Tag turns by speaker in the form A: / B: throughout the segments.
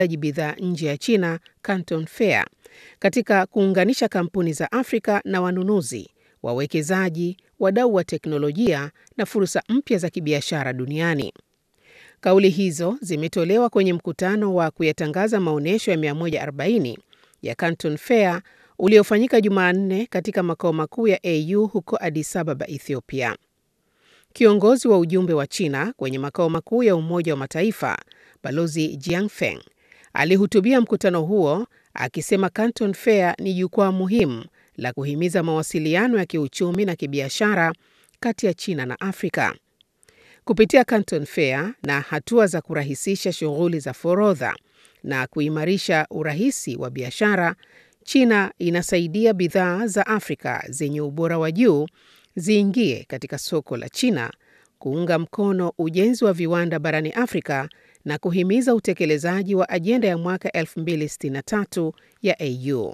A: bidhaa nje ya China, Canton Fair, katika kuunganisha kampuni za Afrika na wanunuzi, wawekezaji, wadau wa teknolojia na fursa mpya za kibiashara duniani. Kauli hizo zimetolewa kwenye mkutano wa kuyatangaza maonyesho ya 140 ya Canton Fair uliofanyika Jumanne katika makao makuu ya AU huko Addis Ababa, Ethiopia. Kiongozi wa ujumbe wa China kwenye makao makuu ya Umoja wa Mataifa, Balozi Jiangfeng, alihutubia mkutano huo akisema Canton Fair ni jukwaa muhimu la kuhimiza mawasiliano ya kiuchumi na kibiashara kati ya China na Afrika. Kupitia Canton Fair na hatua za kurahisisha shughuli za forodha na kuimarisha urahisi wa biashara, China inasaidia bidhaa za Afrika zenye ubora wa juu ziingie katika soko la China, kuunga mkono ujenzi wa viwanda barani Afrika na kuhimiza utekelezaji wa ajenda ya mwaka 2063 ya AU.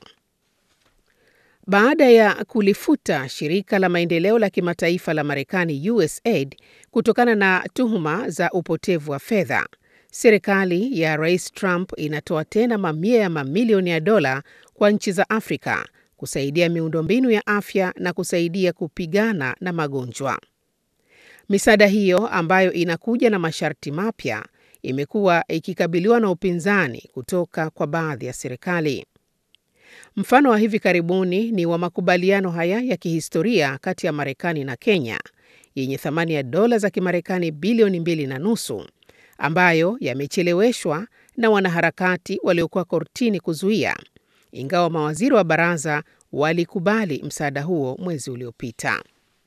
A: Baada ya kulifuta shirika la maendeleo la kimataifa la Marekani USAID kutokana na tuhuma za upotevu wa fedha, serikali ya Rais Trump inatoa tena mamia ya mamilioni ya dola kwa nchi za Afrika kusaidia miundombinu ya afya na kusaidia kupigana na magonjwa. Misaada hiyo ambayo inakuja na masharti mapya imekuwa ikikabiliwa na upinzani kutoka kwa baadhi ya serikali. Mfano wa hivi karibuni ni wa makubaliano haya ya kihistoria kati ya Marekani na Kenya yenye thamani ya dola za Kimarekani bilioni mbili na nusu ambayo yamecheleweshwa na wanaharakati waliokuwa kortini kuzuia, ingawa mawaziri wa baraza walikubali msaada huo mwezi uliopita.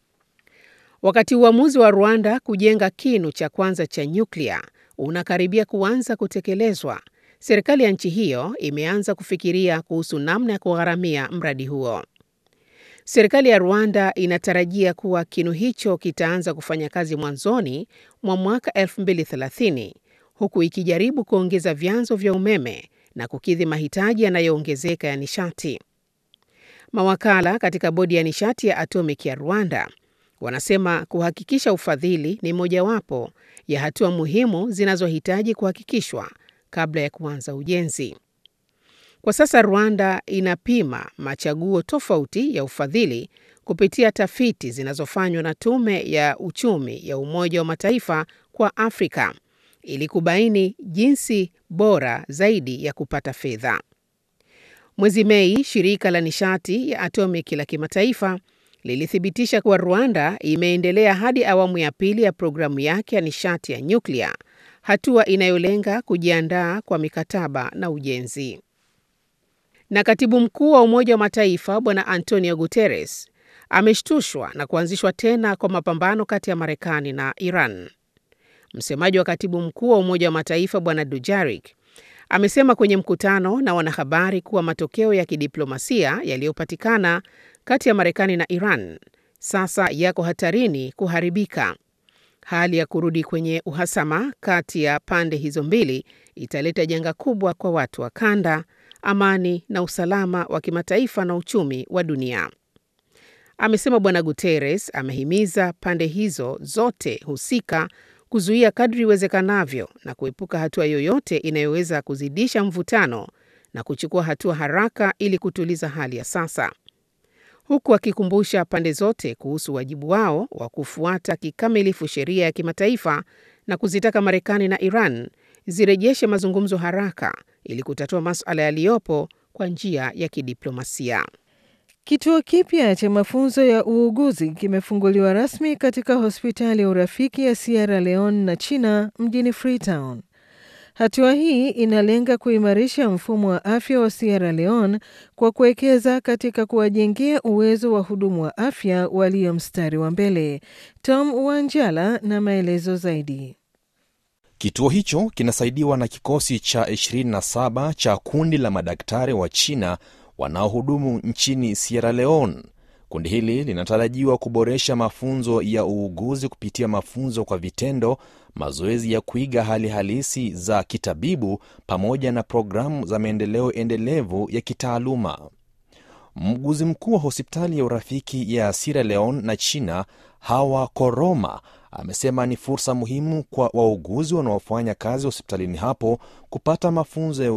A: Wakati uamuzi wa Rwanda kujenga kinu cha kwanza cha nyuklia unakaribia kuanza kutekelezwa, serikali ya nchi hiyo imeanza kufikiria kuhusu namna ya kugharamia mradi huo. Serikali ya Rwanda inatarajia kuwa kinu hicho kitaanza kufanya kazi mwanzoni mwa mwaka 2030 huku ikijaribu kuongeza vyanzo vya umeme na kukidhi mahitaji yanayoongezeka ya nishati. Mawakala katika bodi ya nishati ya atomic ya Rwanda wanasema kuhakikisha ufadhili ni mojawapo ya hatua muhimu zinazohitaji kuhakikishwa kabla ya kuanza ujenzi. Kwa sasa Rwanda inapima machaguo tofauti ya ufadhili kupitia tafiti zinazofanywa na Tume ya Uchumi ya Umoja wa Mataifa kwa Afrika ili kubaini jinsi bora zaidi ya kupata fedha. Mwezi Mei, shirika la nishati ya atomic la kimataifa lilithibitisha kuwa Rwanda imeendelea hadi awamu ya pili ya programu yake ya nishati ya nyuklia, hatua inayolenga kujiandaa kwa mikataba na ujenzi. Na katibu mkuu wa Umoja wa Mataifa Bwana Antonio Guterres ameshtushwa na kuanzishwa tena kwa mapambano kati ya Marekani na Iran. Msemaji wa katibu mkuu wa Umoja wa Mataifa Bwana Dujarik amesema kwenye mkutano na wanahabari kuwa matokeo ya kidiplomasia yaliyopatikana kati ya Marekani na Iran sasa yako hatarini kuharibika. Hali ya kurudi kwenye uhasama kati ya pande hizo mbili italeta janga kubwa kwa watu wa kanda, amani na usalama wa kimataifa na uchumi wa dunia. Amesema Bwana Guterres amehimiza pande hizo zote husika kuzuia kadri iwezekanavyo na kuepuka hatua yoyote inayoweza kuzidisha mvutano na kuchukua hatua haraka ili kutuliza hali ya sasa, huku akikumbusha pande zote kuhusu wajibu wao wa kufuata kikamilifu sheria ya kimataifa na kuzitaka Marekani na Iran zirejeshe mazungumzo haraka ili kutatua masuala yaliyopo kwa njia ya kidiplomasia.
B: Kituo kipya cha mafunzo ya uuguzi kimefunguliwa rasmi katika hospitali ya urafiki ya Sierra Leone na China mjini Freetown. Hatua hii inalenga kuimarisha mfumo wa afya wa Sierra Leone kwa kuwekeza katika kuwajengea uwezo wa hudumu wa afya walio mstari wa mbele. Tom Wanjala na maelezo zaidi.
C: Kituo hicho kinasaidiwa na kikosi cha 27 cha kundi la madaktari wa China wanaohudumu nchini Sierra Leone. Kundi hili linatarajiwa kuboresha mafunzo ya uuguzi kupitia mafunzo kwa vitendo, mazoezi ya kuiga hali halisi za kitabibu, pamoja na programu za maendeleo endelevu ya kitaaluma. Mguzi mkuu wa hospitali ya urafiki ya Sierra Leone na China, Hawa Koroma, amesema ni fursa muhimu kwa wauguzi wanaofanya kazi hospitalini hapo kupata mafunzo ya